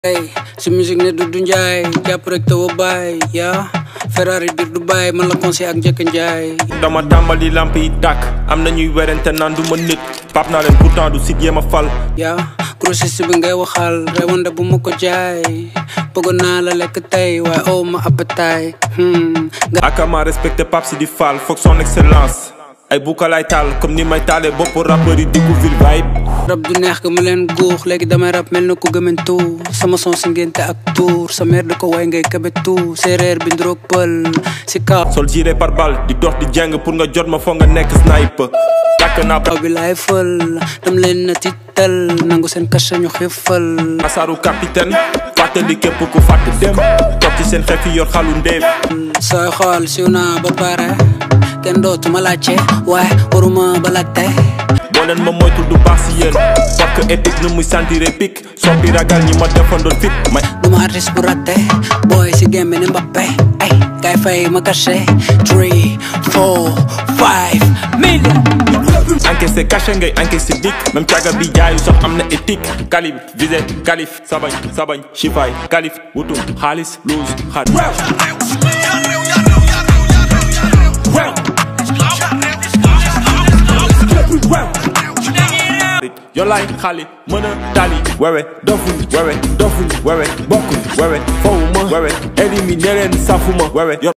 Hey, si musique ne du du njaay jàpp rek taw a baay yaa Ferrari biir du baay man la conseil ak njëkk njaay dama tàmbali lamp yi tàkk am na ñuy werante naan du ma nit pap naa leen pourtant du sit yéema fal yaa grossiste bi ngay waxal rewande bu ma ko jaay bëggoon naa la lekk tey waaye oh ma appétit hmm nga akama respecté pap si di fal foog son excellence ay buka lay taal comme ni may taalee bopp rappeur yi diggu ville vibe rab du neex ga ma leen guux léegi damay rab mel na ku gëmantu sama son si ngénte ak tuur sa mère di ko way ngay kabetu séeréer bi ndroog pël si kaw sol jiré par balle di dox di jàng pour nga jot ma foog nga nekk sniper tàkk naa kaw bi laay fël dam leen na tiital nangu seen kasa ñu xiifal asaaru capitaine fàttali képp ku fàtt dem toog ci seen xef yi yor xalu ndeef sooy xool siw naa ba pare kenn dootuma laajte waaye waruma ba laajte boo leen ma moytul du baax si yéen parce que éthique nu muy sentir pic soppi ragal ñi ma defandoon fit may duma artiste bu raté booy si gémbe ne Mbappé ay kay fay ma caché 3 4 5 million encaissé caché ngay encaissé dik même caga bi jaayu sax am na éthique kalib visé kalif sabañ sabañ chifaay kalif wutum xaalis luus xaalis yo laay xaali mën a tali wewe dofuñ wewe dofuñ wewe bokkuñ wewe fowuma wewe éliminé leen safuma wewe